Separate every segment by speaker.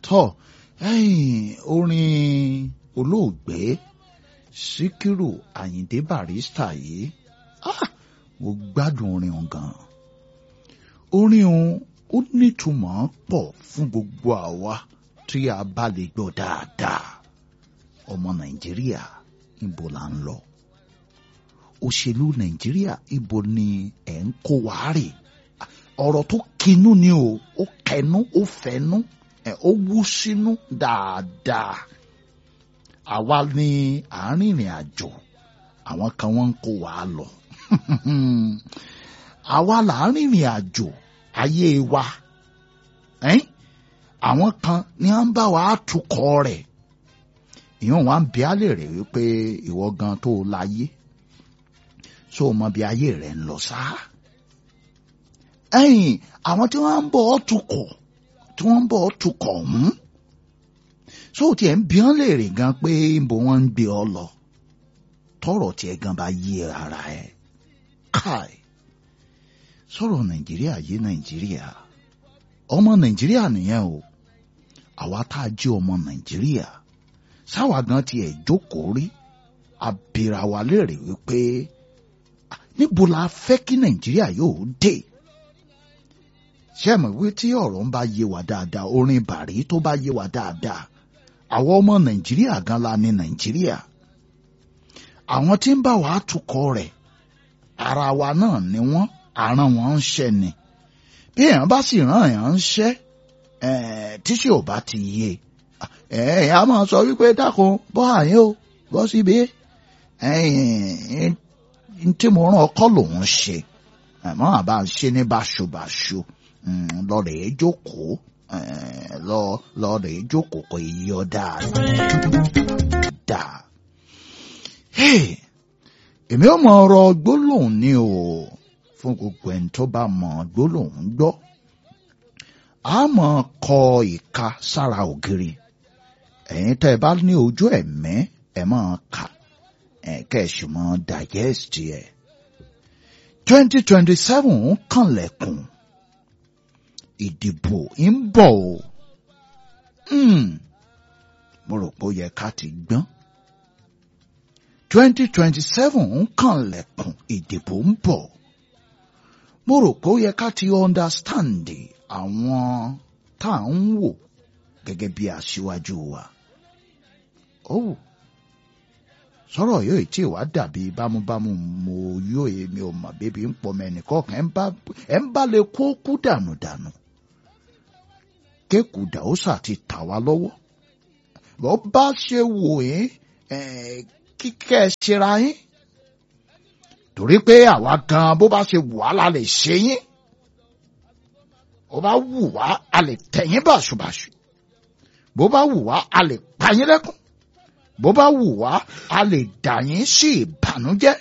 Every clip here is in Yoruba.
Speaker 1: tọ́ ẹ̀yìn orin olóògbé síkírù àyìndé barista yìí ah, mo gbádùn orin òun gan orin òun ó nítumọ̀ pọ̀ fún gbogbo àwa tí a bá lè gbọ́ dáadáa ọmọ nàìjíríà ibo là ń lọ òṣèlú nàìjíríà ibo ni ẹ̀ ń kó wa rè ọ̀rọ̀ tó kinú ni o ó kẹnu ó fẹnu ẹ̀ ó wú sínú dáadáa àwa ní àárín ìrìn àjò àwọn kan wọ́n ń kó wa lọ àwa là ń rìnrìn àjò ayé wa ẹ́n àwọn kan ní à ń bá wa tukọ̀ rẹ̀ ìyẹn wa ń bí a lè rè wípé ìwọ gan tó láyé so mọ bí ayé rẹ̀ ń lọ sáà ẹ̀yìn àwọn tí wọ́n ń bọ̀ ọ́ tukọ̀ tí wọ́n ń bọ̀ ọ́ tukọ̀ ọ̀hún so tiẹ̀ ń bí wọ́n lè rè gan pé ibo wọ́n ń gbé ọ lọ tọrọ tiẹ̀ gan bá yí ara ẹ̀ káì sọ̀rọ̀ nàìjíríà yé nàìjíríà ọmọ nàìjíríà nìyẹn o àwa tá a jẹ́ ọmọ nàìjíríà sáwa gan tiẹ̀ jókòó rí abira wa léèrè wípé níbo la fẹ́ kí nàìjíríà yóò dé ṣé ẹ mọ̀ wí tí ọ̀rọ̀ ń bá yé wa dáadáa orin bàrí tó bá yé wa dáadáa àwọn ọmọ nàìjíríà gan la ní nàìjíríà àwọn tí ń bá wa tukọ̀ rẹ̀ ara wa náà ni wọ́n àràn wọn ń ṣẹ́ ni bí èèyàn bá sì ràn èèyàn ń ṣẹ́ tíṣe ò bá ti yé ẹ a máa sọ wípé dákun bọ́ àyè o bọ́ síbi tí mo rán ọkọ lòun ṣe àmọ́ àbá ń ṣe ní báṣubàṣu lọ́ọ̀rẹ́ jókòó lọ́ọ̀rẹ́ jókòó kò yí ọ dáadáa. èmi ò mọ ọ̀rọ̀ gbólóhùn ni o fún gbogbo ẹni tó bá mọ gbólóhùn gbọ́ a mọ̀ kọ ìka sára ògiri ẹ̀yin tẹ́ ẹ bá ní ojú ẹ̀mẹ́ ẹ̀ máa kà ẹ̀ kẹ́ẹ̀sì mọ́ digest ẹ̀. twenty twenty seven ń kànlẹ̀kùn ìdìbò ń bọ̀ o mo rò pé ó yẹ ká ti gbọ́n twenty twenty seven ń kànlẹ̀kùn ìdìbò ń bọ̀ mo rò pé ó yẹ ká ti understand àwọn tá à ń wò gẹ́gẹ́ bí aṣíwájú wa. ó sọ̀rọ̀ yóò tí ì wá dàbí bámúbámú mo yóò èmi ò mọ̀ bébí ń pọ̀ mẹ́ni kọ̀ọ̀kan ẹ̀ ń bá lè kó kú dànù dànù. kékùdà ó sà ti tà wá lọ́wọ́. bó bá ṣe wò yín kíkẹ́ ẹ ṣera yín. torí pé àwa gan bó bá ṣe wù á la lè ṣe yín bó bá wù wá a lè tẹ̀yìn bàṣubàṣu bó bá wù wá a lè pa yín lẹ́kùn bó bá wù wá a lè dà yín sí ìbànújẹ́.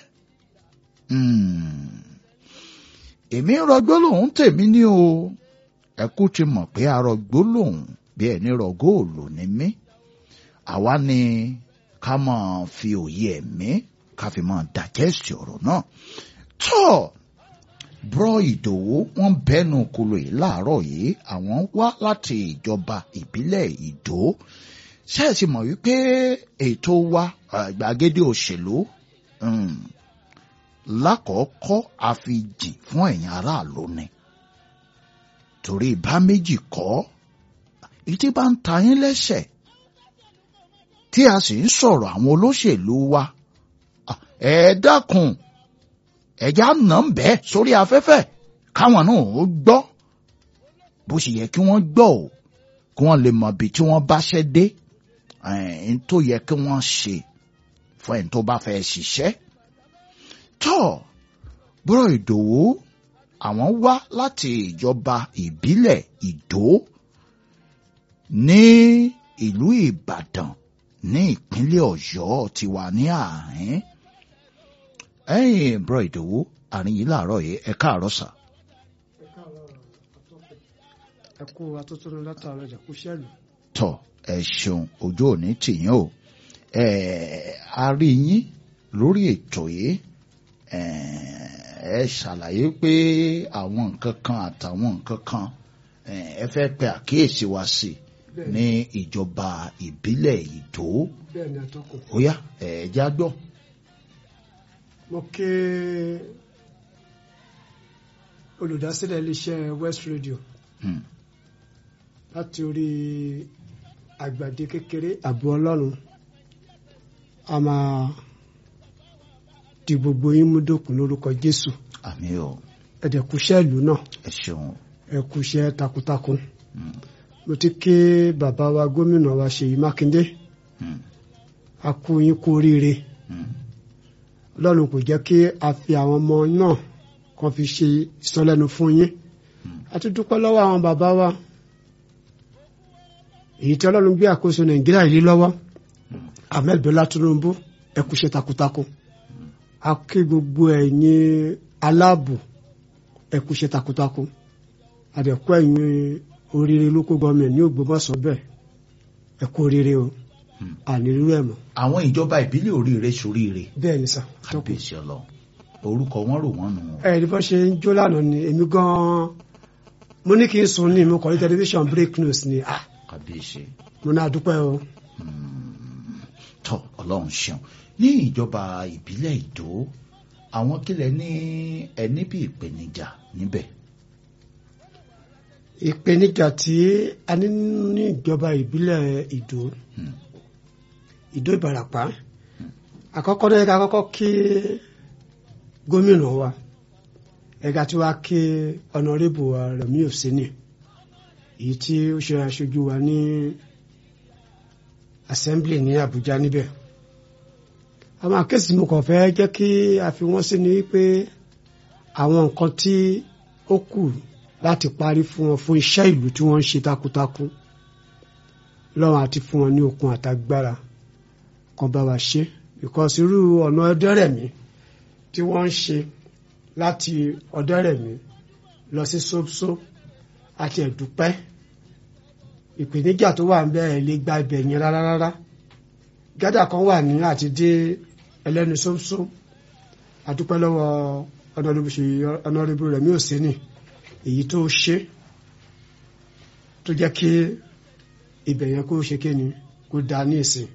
Speaker 1: èmi rọgbó lòun tèmi ní o ẹkú ti mọ̀ pé arọgbó lòun bí ẹni rọ góòlù ní mí àwa ni ká máa fi òye ẹ̀mí ká fi máa dàjẹ́sì ọ̀rọ̀ náà tọ́ọ̀ bro ìdòwú wọn bẹnu kolo yìí láàárọ̀ yìí àwọn wá láti ìjọba ìbílẹ̀ ìdó ṣẹ́ẹ̀sì mọ̀ wípé ètò wa gbàgede òṣèlú lákọ̀ọ́kọ́ àfijìn fún ẹ̀yin aráàlú ni torí bá méjì kọ́ ìtí bá ń ta yín lẹ́sẹ̀ tí a sì ń sọ̀rọ̀ àwọn olóṣèlú wa ẹ dákun ẹ̀já nà ń bẹ́ẹ̀ sórí afẹ́fẹ́ káwọn náà ó gbọ́ bó ṣe yẹ kí wọ́n gbọ́ ò kí wọ́n lè mọ ibi tí wọ́n bá ṣẹ́ dé ẹ̀ẹ́n tó yẹ kí wọ́n ṣe fún ẹni tó bá fẹ́ ṣiṣẹ́. tọ́ bọ́rọ̀ ìdòwú àwọn wá láti ìjọba ìbílẹ̀ ìdó ní ìlú ìbàdàn ní ìpínlẹ̀ ọ̀yọ́ ti wà ní àárín ẹ̀yin bro ìdòwú àárín yìí láàárọ̀ yìí ẹ káàárọ̀ sà.
Speaker 2: ẹ kú atótónu látàárọ̀ ìjà kú sẹ́ẹ̀lù.
Speaker 1: tọ ẹ ṣeun ojú òní tìyín o ẹ a rí yín lórí ètò yìí ẹ ẹ ṣàlàyé pé àwọn nǹkan kan àtàwọn nǹkan kan ẹ fẹ́ pe àkíyèsí wa sí
Speaker 2: Bẹ́ẹ̀ni.
Speaker 1: ní ìjọba ìbílẹ̀ ìdó
Speaker 2: bẹ́ẹ̀ ni atọ́kùn.
Speaker 1: ó yá ẹ̀ẹ́dá gbọ́.
Speaker 2: mo ké olùdásílẹ̀ iléeṣẹ́ West Radio
Speaker 1: Hmm.
Speaker 2: láti orí àgbàdé kékeré àbú ọlọ́run a máa di gbogbo yín mú dòkun lórúkọ Jésù
Speaker 1: àmì o
Speaker 2: ẹ̀dẹ̀kúṣẹ́ ìlú náà
Speaker 1: ẹ ṣeun
Speaker 2: ẹ̀kúṣẹ́ takuntakun
Speaker 1: Hmm.
Speaker 2: mo ti ké bàbá wa gómìnà wa Ṣèyí Mákindé
Speaker 1: Hmm.
Speaker 2: a kú yín kú oríire
Speaker 1: Hmm.
Speaker 2: ọlọ́run kò jẹ́ kí a fi àwọn ọmọ náà kan fi ṣe ìsọlẹ́nu fún yín a tún dúpẹ́ lọ́wọ́ àwọn bàbá wa èyí tí ọlọ́run gbé àkóso nàìjíríà yìí lọ́wọ́ ahmed bọ́lá tinubu ẹ kú iṣẹ́ takuntakun a kí gbogbo ẹ̀yin aláàbò ẹ kú iṣẹ́ takuntakun àdẹ̀kú ẹ̀yin oríire local government ní ògbómọ̀ṣọ́ bẹ́ẹ̀ ẹ kú oríire o ànírú ẹ̀ mọ́
Speaker 1: àwọn ìjọba ìbílẹ̀ oríire soríire
Speaker 2: bẹ́ẹ̀ ni sà tọ́kùn.
Speaker 1: kábíyèsí ọlọ orúkọ wọn rò wọn nù.
Speaker 2: ẹ̀rí bọ́ ṣe ń jó lánàá ni èmi gan-an mo ní kí n sùn ní mo kọ̀ ní tẹlifíṣàn break news ni ah
Speaker 1: kábíyèsí
Speaker 2: mo náà dúpẹ́ o
Speaker 1: tọ Ọlọ́run ṣeun ní ìjọba ìbílẹ̀ ìdó àwọn kílẹ̀ ní ẹni bí ìpèníjà níbẹ̀.
Speaker 2: ìpèníjà tí a ní ní ìjọba ìbílẹ̀ ìdó
Speaker 1: Hmm.
Speaker 2: ìdó ìbàràpá àkọ́kọ́ náà ẹ̀ka kọ́kọ́ kí gómìnà wa ẹ̀ka tí wàá kí ọ̀nàrẹ́bù wa Rẹ̀mí Òsínì èyí tí ó ṣe aṣojú wa ní assembly ní Àbújá níbẹ̀ àwọn àkéésì mo kàn fẹ́ jẹ́ kí a fi wọ́n sí ni pé àwọn nǹkan tí ó kù láti parí fún wọn fún iṣẹ́ ìlú tí wọ́n ń ṣe takuntakun lọ́wọ́n àti fún wọn ní okun àtagbára kan bá wa ṣe because irú ọ̀nà ọ̀dẹ́rẹ̀mí tí wọ́n ń ṣe láti ọ̀dẹ́rẹ̀mí lọ sí sóbsó àti ẹ̀dúpẹ́ ìpèníjà tó wà ń bẹ́ẹ̀ lè gba ibẹ̀ yẹn rárá rárá gádà kan wà ní àti dé ẹlẹ́nu sóbsó àdúpẹ́ lọ́wọ́ ọ̀nàrẹ́bù Rẹ̀mí Òsínì èyí tó ṣe tó jẹ́ kí ibẹ̀ yẹn kó ṣe kéni kó da ní ìsìn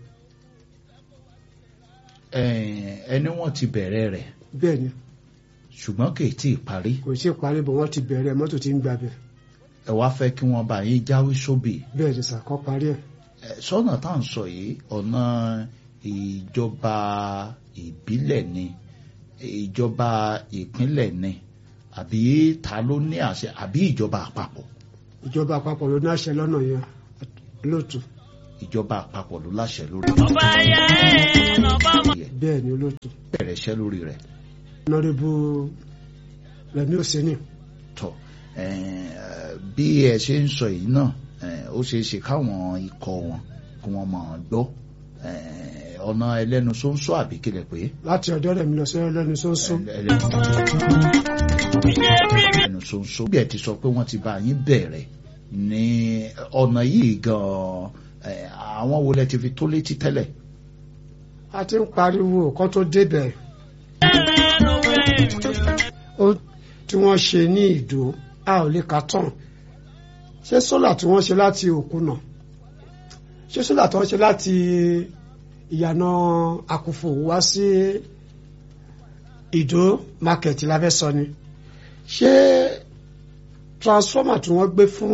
Speaker 1: Ẹ- ẹni wọ́n ti bẹ̀rẹ̀ rẹ̀
Speaker 2: bẹ́ẹ̀ ni
Speaker 1: ṣùgbọ́n kì í tí ì parí
Speaker 2: kò sí ìparí bọ̀ wọ́n ti bẹ̀rẹ̀ mọ́tò tí ń gbàbẹ̀
Speaker 1: ẹ wá fẹ́ kí wọ́n bá yín jáwé sóbì
Speaker 2: bẹ́ẹ̀ ni sàkọ́ parí ẹ̀
Speaker 1: Ẹ, sọ́nà tá à ń sọ yìí ọ̀nà ìjọba ìbílẹ̀ ni ìjọba ìpínlẹ̀ ni àbí ta ló ní àṣẹ àbí ìjọba àpapọ̀
Speaker 2: ìjọba àpapọ̀ ló ní àṣẹ lọ́nà yẹn lóòtú
Speaker 1: ìjọba àpapọ̀ ló láṣẹ lórí rẹ̀
Speaker 2: bẹ́ẹ̀ ni olóòtú
Speaker 1: bẹ̀rẹ̀ iṣẹ́ lórí rẹ̀
Speaker 2: ọ̀nàrẹ́bù Rẹ̀mí Òsínì
Speaker 1: tọ̀ ẹ, bí ẹ ṣe ń sọ yìí náà ẹ, ó ṣeé ṣe káwọn ikọ̀ wọn kí wọ́n máa gbọ́ ẹ, ọ̀nà ẹlẹ́nu ṣóńṣó àbí kílẹ̀ pé
Speaker 2: láti ọ̀dọ̀ Rẹ̀mí lọ sí ẹlẹ́nu sọ́nsọ́
Speaker 1: ẹlẹ́nu ṣóńṣó bí ẹ ti sọ pé wọ́n ti bá yín bẹ̀rẹ̀ ní ọ̀nà yìí gan-an ẹ, àwọn wo lẹ ti fi tó létí tẹ́lẹ̀
Speaker 2: a ti ń pariwo kó tó débẹ̀ ó tí wọ́n ṣe ní ìdó a ò lè kà tán ṣé sólà tí wọ́n ṣe láti òkúnà ṣé sólà tí wọ́n ṣe láti ìyànà àkùfò wá sí ìdó market la fẹ́ sọ ni ṣé transformer tí wọ́n gbé fún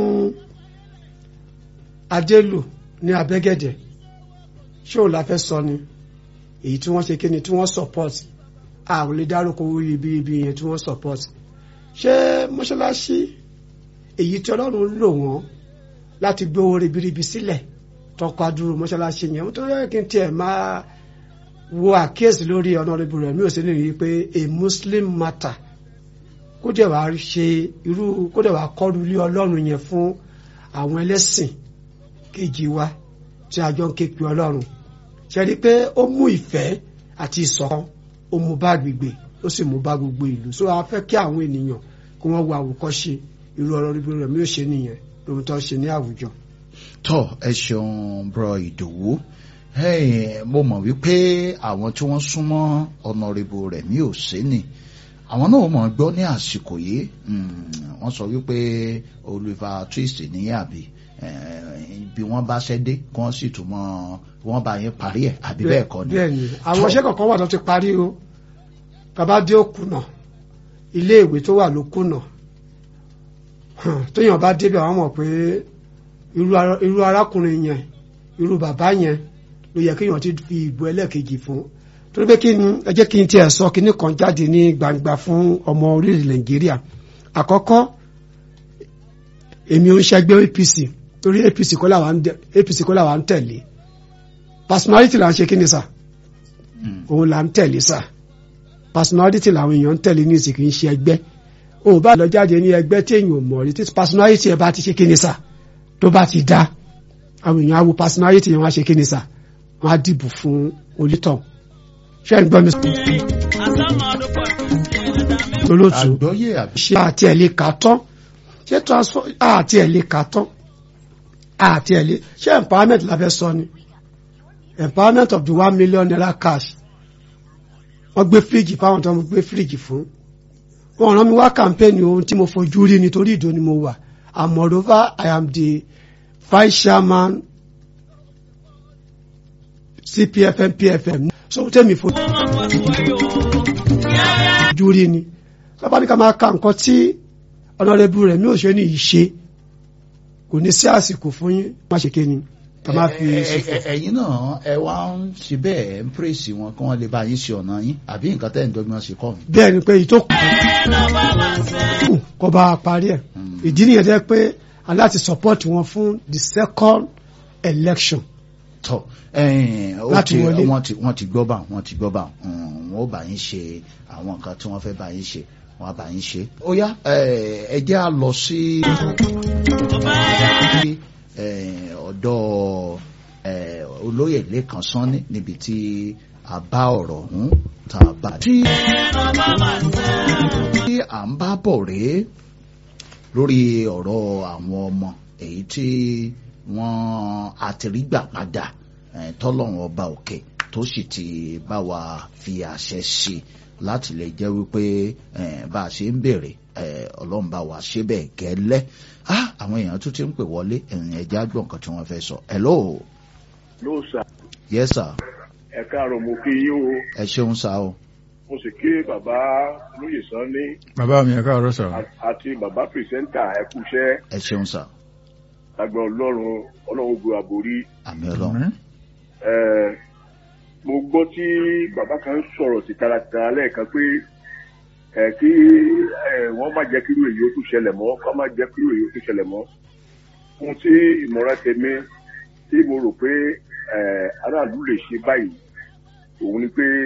Speaker 2: adélù ní abẹ́gẹ̀dẹ̀ ṣé ò la fẹ́ sọ ni èyí tí wọ́n ṣe kí ni tí wọ́n support a ò lè dárúkọ owó ibi ibi yẹn tí wọ́n support ṣé mọ́ṣáláṣí èyí tí ọlọ́run lò wọ́n láti gbé owó ribiribi sílẹ̀ tọkọ adúrú mọ́ṣáláṣí yẹn tó yẹ kí n tiẹ̀ máa wo àkíyèsí lórí ọ̀nàrẹ́bù rẹ̀ mi ò sí ní rí i pé a muslim matter kó dẹ̀ wá ṣe irú kó dẹ̀ wá kọ́ru ilé ọlọ́run yẹn fún àwọn ẹlẹ́sìn kejì wa tí a jọ ń ké pe ọlọ́run ṣe rí i pé ó mú ìfẹ́ àti ìṣọ̀kan ó mú bá agbègbè ó sì mú bá gbogbo ìlú so a fẹ́ kí àwọn ènìyàn kí wọ́n wo àwòkọ́ṣe irú ọ̀nàrẹ́bù rẹ̀ mi ò ṣe nìyẹn lóhun tó ń ṣe ní àwùjọ.
Speaker 1: tọ́ ẹ ṣeun bro ìdòwú Hey, mo mọ̀ wípé àwọn tí wọ́n súnmọ́ ọ̀nàrẹ́bù rẹ̀ mi ò sí ni àwọn náà mọ̀ gbọ́ ní àsìkò yìí Mm, wọ́n sọ wípé Oliver Twist ní àbí eh, ibi wọ́n bá ṣẹ́ dé kí wọ́n sì tún mọ́ wọ́n bá yín parí ẹ̀ àbí bẹ́ẹ̀ kọ́ ni.
Speaker 2: bẹ́ẹ̀ ni àwọn iṣẹ́ kọ̀ọ̀kan wà tó ti parí o bàbá dé òkùnà ilé ìwé tó wà ló kùnà Hàn, téèyàn bá débẹ̀ wọ́n mọ̀ pé irú ara- irú arákùnrin yẹn irú bàbá yẹn ló yẹ kéèyàn ti fi ìbò ẹlẹ́ẹ̀kejì fún torí pé kí ni ẹ jẹ́ kí n tiẹ̀ sọ kíní kan jáde ní gbangba fún ọmọ orílẹ̀ nàìjíríà àkọ́kọ́ èmi ò ń ṣẹgbẹ́ APC torí APC kọ́ làwa ń dẹ- APC kọ́ làwa ń tẹ̀lé personality là ń ṣe kí ni sà
Speaker 1: Mm.
Speaker 2: òun là ń tẹ̀lé sà personality làwọn èèyàn ń tẹ̀lé ní ìsìnkú ń ṣe ẹgbẹ́ o bá lọ jáde ní ẹgbẹ́ tí èèyàn ò mọ̀ rí tí personality ẹ bá ti ṣe kí ni sà tó bá ti dá àwọn èèyàn á wo personality yẹn wá ṣe kí ni sà wọ́n á dìbò fún onítọ̀ ṣé ń gbọ́ mi olóòtú
Speaker 1: àgbọ́yé àbí.
Speaker 2: ṣé àti ẹ̀ lè kà tán ṣé transfer àti ẹ̀ lè kà tán àti ẹ̀ lè ṣé empowerment la fẹ́ sọ ni empowerment of the one million naira cash wọ́n gbé fíríjì fáwọn tó ń gbé fíríjì fún wọ́n rán mi wá campaign ohun tí mo fojú rí nítorí ìdó ni mo wà and moreover I am the vice chairman CPFM PFM so tẹ́mi fojú rí ni lọ́ba ní ká máa ka nǹkan tí ọ̀nàrẹ́bù rẹ̀ mi ò ṣe ní ìṣe kò ní sí àsìkò fún yín má ṣe kéni ká má fi
Speaker 1: Ẹ- ẹ-
Speaker 2: ṣòfò.
Speaker 1: ẹ- ẹ̀yin náà ẹ wá ń ṣe bẹ́ẹ̀ ń pèsè wọn kí wọ́n lè bá yín ṣe ọ̀nà yín àbí nǹkan tẹ́ ń dọ́gbọ́n ṣe kọ́ mi.
Speaker 2: bẹ́ẹ̀ ni pé èyí tó kù kó bá a parí ẹ̀ ìdí nìyẹn jẹ́ pé aláti support wọn fún the second election
Speaker 1: tọ ẹ̀yin, ó
Speaker 2: Láti
Speaker 1: ti-
Speaker 2: wọlé.
Speaker 1: wọ́n ti wọ́n ti gbọ́ bá wọ́n ti gbọ́ bá wọn ó bá yín ṣe àwọn nǹkan tí wọ́n fẹ́ bá yín ṣe wọ́n á bá yín ṣe. ó yá ẹ ẹ jẹ́ à lọ sí ẹ, ọ̀dọ̀ ẹ, olóyè Lékan Sanni níbi tí a bá ọ̀rọ̀ ọ̀hún tá a bá tí tí à ń bá bọ̀ rèé lórí ọ̀rọ̀ àwọn ọmọ èyí tí wọ́n àtìrígbà padà eh, tọ́lọ́run ọba òkè tó sì ti bá wa fi àṣẹ sí láti lè jẹ́ wípé eh, bá a ṣe ń béèrè eh, ọlọ́run bá wa ṣe bẹ́ẹ̀ gẹ́lẹ́ ah àwọn èèyàn tún ti ń pè wọlé ẹ̀yìn ẹja gbọ́ nǹkan tí wọ́n fẹ́ sọ hello
Speaker 3: ló sà
Speaker 1: yes sir
Speaker 3: ẹ káàárọ̀ mo kí yín o
Speaker 1: ẹ ṣeun sá o
Speaker 3: mo sì kí bàbá lóye Sanni
Speaker 4: bàbá mi ẹ káàárọ̀ sà
Speaker 3: a- àti bàbá pìrìsẹ́ńtà ẹ kúṣẹ́
Speaker 1: ẹ ṣeun sá
Speaker 3: lágbà ọlọ́run ọlọ́run bu àbórí
Speaker 1: àmì ọlọ́run
Speaker 3: ẹ mo gbọ́ tí bàbá kan sọ̀rọ̀ sí taratara lẹ́ẹ̀kan pé ẹ kí ẹ wọ́n má jẹ́ kíru èyí ó tún ṣẹlẹ̀ mọ́ kọ́ má jẹ́ kíru èyí ó tún ṣẹlẹ̀ mọ́ ohun tí ìmọ̀ràn tèmi tí mo rò pé ẹ aráàlú lè ṣe báyìí òun ni pé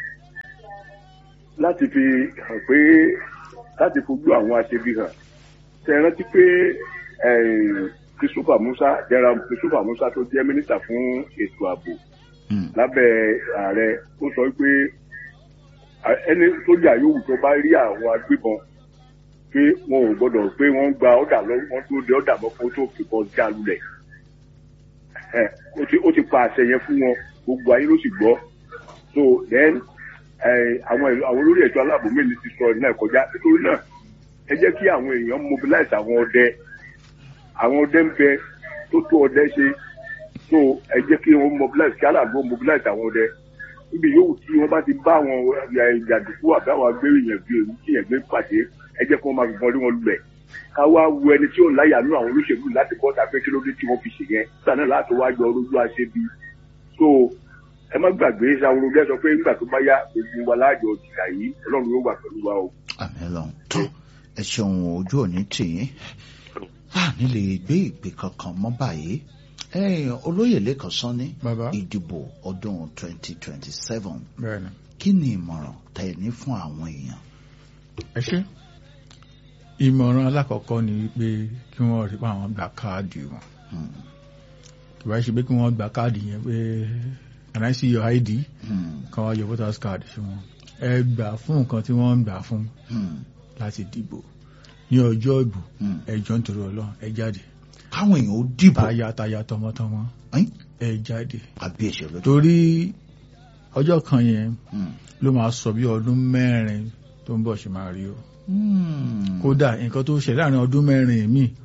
Speaker 3: láti fi hàn pé láti fojú àwọn aṣebi hàn tẹ ẹ rántí pé eh, Christopher Musa general Christopher Musa tó jẹ́ mínísítà fún ètò ààbò
Speaker 1: Mm.
Speaker 3: lábẹ́ ààrẹ ó sọ pé à- ẹni sójà yòówù tó bá rí àwọn agbébọn pé wọn ò gbọ́dọ̀ pé wọ́n gba ọ̀dà lọ wọ́n tó de ọ̀dà mọ́ kó tó fìbọn já lulẹ̀ ẹ ó ti ó ti pa àṣẹ yẹn fún wọn gbogbo ayé ló sì gbọ́ so then ẹ àwọn ìlú- àwọn olórí ẹ̀tọ́ aláàbò mélòó ti sọ náà kọjá nítorí náà ẹ jẹ́ kí àwọn èèyàn mobilize àwọn ọdẹ àwọn ọdẹ ń bẹ tó tó ọdẹ ṣe so ẹ jẹ́ kí wọ́n mobilize kí aláàbò mobilize àwọn ọdẹ níbi yòówù tí wọ́n bá ti bá àwọn ìjàdùkú àbí àwọn agbéró yẹn gbé ewu kí yẹn gbé pàdé ẹ jẹ́ kí wọ́n máa fìbọn lé wọn lulẹ̀ ká wá wo ẹni tí ò ń láyà nú àwọn olóṣèlú láti bọ́ tàbí kí ló dé tí wọ́n fi ṣe yẹn nígbà náà láti wá yọ olójú àṣebi so ẹ má gbàgbé ṣàwọn olùdẹ sọ pé nígbà tó bá yá gbogbo wa láàjọ ìjà yìí ọlọ́run yóò wà pẹ̀lú wa o.
Speaker 1: àmì ọlọ́run tó ẹ ṣeun ojú òní tì yín láàní lè gbé ìpè kankan mọ́ báyìí ẹ̀yin olóyè Lékan Sanni
Speaker 4: bàbá
Speaker 1: ìdìbò ọdún 2027
Speaker 4: bẹ́ẹ̀ ni
Speaker 1: kí ni ìmọ̀ràn tẹ́ ẹ ní fún àwọn èèyàn.
Speaker 4: ẹ ṣe ìmọ̀ràn alákọ̀ọ́kọ́ ni wípé kí wọ́n rí pé àwọn gba káàdì wọn
Speaker 1: Hmm,
Speaker 4: kì bá ṣe pé kí wọ́n gba káàdì yẹn pé can I see your ID
Speaker 1: hmm,
Speaker 4: kan wá yọ voters card sí wọn ẹ gbà fún nǹkan tí wọ́n ń gbà fún
Speaker 1: hmm,
Speaker 4: láti dìbò ní ọjọ́ ìbò
Speaker 1: hmm.
Speaker 4: ẹ jọ̀ọ́ nítorí Ọlọ́run ẹ jáde
Speaker 1: káwọn èèyàn ó dìbò
Speaker 4: tayátayá tọmọtọmọ
Speaker 1: ẹ́n,
Speaker 4: ẹ jáde
Speaker 1: àbí ìṣẹ̀lẹ̀ tó.
Speaker 4: torí ọjọ́ kan yẹn
Speaker 1: Hmm,
Speaker 4: ló máa sọ bí ọdún mẹ́rin tó ń bọ̀ ṣe máa rí o
Speaker 1: hmm,
Speaker 4: kódà nǹkan tó ṣẹlẹ̀ láàrin ọdún mẹ́rin míì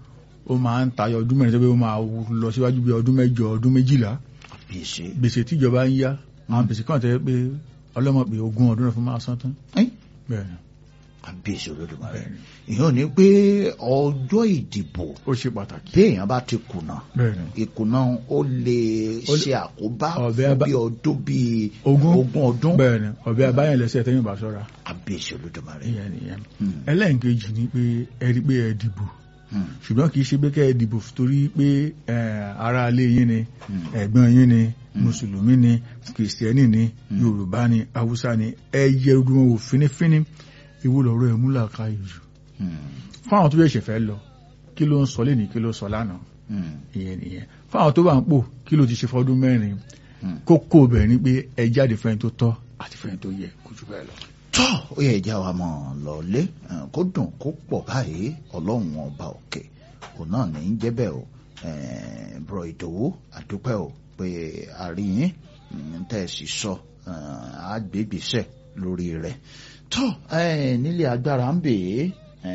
Speaker 4: ó máa ń tayọ ọdún mẹ́rin tó pé ó máa lọ síwájú bí ọdún mẹ́jọ ọdún méjìlá
Speaker 1: gbèsè
Speaker 4: gbèsè tíjọba ń yá àwọn gbèsè kan tẹ́ pé ọlọ́mọ pé ogún ọdún náà fún máa san tán
Speaker 1: ẹ́
Speaker 4: bẹ́ẹ̀ ni
Speaker 1: kábíyèsí olódùmarè
Speaker 4: bẹ́ẹ̀ ni
Speaker 1: ìyẹn ní pé ọjọ́ ìdìbò
Speaker 4: ó ṣe pàtàkì
Speaker 1: bí èèyàn bá ti kùnà
Speaker 4: bẹ́ẹ̀ ni
Speaker 1: ìkùnà ó lè
Speaker 4: Ó lè-
Speaker 1: ṣe àkóbá
Speaker 4: ọ̀bẹ
Speaker 1: fún
Speaker 4: abá-
Speaker 1: bí ọdún bíi
Speaker 4: ogún
Speaker 1: ogún ọdún
Speaker 4: bẹ́ẹ̀ ni ọ̀bẹ abáyàn lẹ́sẹ̀ tẹ́yìn bá ṣọ́ra
Speaker 1: kábíyèsí olódùmarè
Speaker 4: ìyẹn nìyẹn
Speaker 1: Hmm,
Speaker 4: ẹlẹ́ǹkejì ni pé ẹ rí pé ẹ dìbò
Speaker 1: hmm,
Speaker 4: ṣùgbọ́n kì í ṣe pé kẹ́ ẹ dìbò torí pé eh, ará ilé yín ni
Speaker 1: hmm.
Speaker 4: ẹ̀gbọ́n yín ni mùsùlùmí ni kìrìsìtẹ́nì ni yorùbá ni haúsá ni ẹ yẹ ojú wọn wò fínífíní ìwọ lọ́rọ̀ ẹ̀ múlà ká ìjù
Speaker 1: Hmm,
Speaker 4: fáwọn tó yẹ ṣẹ̀fẹ̀ lọ kí ló ń sọ lẹ́nìí kí ló sọ lánàá
Speaker 1: hmm,
Speaker 4: ìyẹn nìyẹn fáwọn tó bá ń pò kí ló ti ṣe fọdún mẹ́rin
Speaker 1: hmm.
Speaker 4: kókó bẹ̀ ni pé ẹ jáde fẹ́ni tó tọ́ àti fẹ́ni tó yẹ kó jù bẹ́ẹ̀ lọ.
Speaker 1: tọ́ ó yẹ ìjà wa mọ̀ lọ́lé eh, kó dùn kó pọ̀ báyìí ọlọ́run ọba òkè òun náà ní í jẹ́ bẹ́ẹ̀ o Eh, bro ìdòwú àdúpẹ́ o pé àríyìn mm, tẹ́ ẹ sì sọ eh, àgbègbèsẹ̀ lórí rẹ̀ tọ́ eh, nílé agbára ń bè é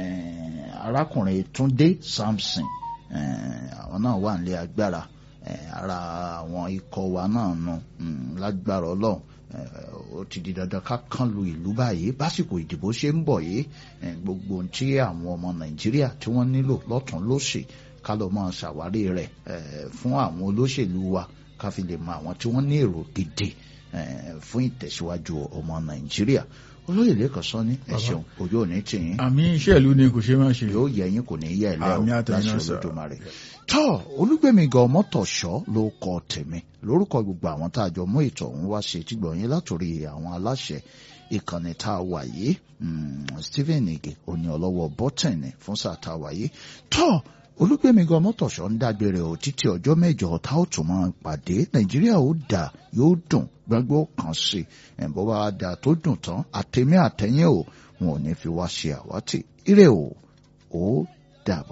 Speaker 1: eh, arákùnrin Túndé Samson eh, àwọn náà wà nílé agbára eh, ara àwọn ikọ̀ wa náà nù mm, lágbára ọlọ́run eh, ó ti di dandan ká kán lu ìlú báyìí básìkò ìdìbò ṣe ń bọ̀ yìí eh, gbogbo ohun tí àwọn ọmọ nàìjíríà tí wọ́n nílò lọ́tún lósì ká lọ máa ṣàwárí rẹ̀ eh, fún àwọn olóṣèlú wa ká fi lè mọ àwọn tí wọ́n ní èrò gidi eh, fún ìtẹ̀síwájú ọmọ nàìjíríà olóyè lẹ́kọ̀ọ́ sọ ní ẹ ṣeun ojú òní tì yín
Speaker 4: àmì iṣẹ́ ìlú ni kò ṣe máa ṣe
Speaker 1: yóò yẹ yín kò ní yẹ ẹ lẹ́ o
Speaker 4: Àmì àtẹ̀yìn
Speaker 1: láṣẹ
Speaker 4: náà sọ.
Speaker 1: olódùmarè tọ́ olúgbẹ̀mí gan mọ́tòṣọ́ ló kọ tèmi lórúkọ gbogbo àwọn tá a jọ mú ètò ọ̀hún wá ṣe tí gbọ̀nyìn látòrí àwọn aláṣẹ ìkànnì tá a wà yìí mm, Stephen Ige òní ọlọ́wọ́ bọ́tẹ̀nì fún sáà tá a wà yìí tọ́ olúgbẹ̀mí gan mọ́tòṣọ́ ń dágbére o títí ọjọ́ mẹ́jọ tá ó tún máa pàdé nàìjíríà ó dà yóò dùn gbogbo kan sí ẹ̀ bó bá dà tó dùn tán àtẹ̀mí àtẹ̀yìn o wọn ò ní fi wá ṣe àwátì ire o ó dàbọ̀.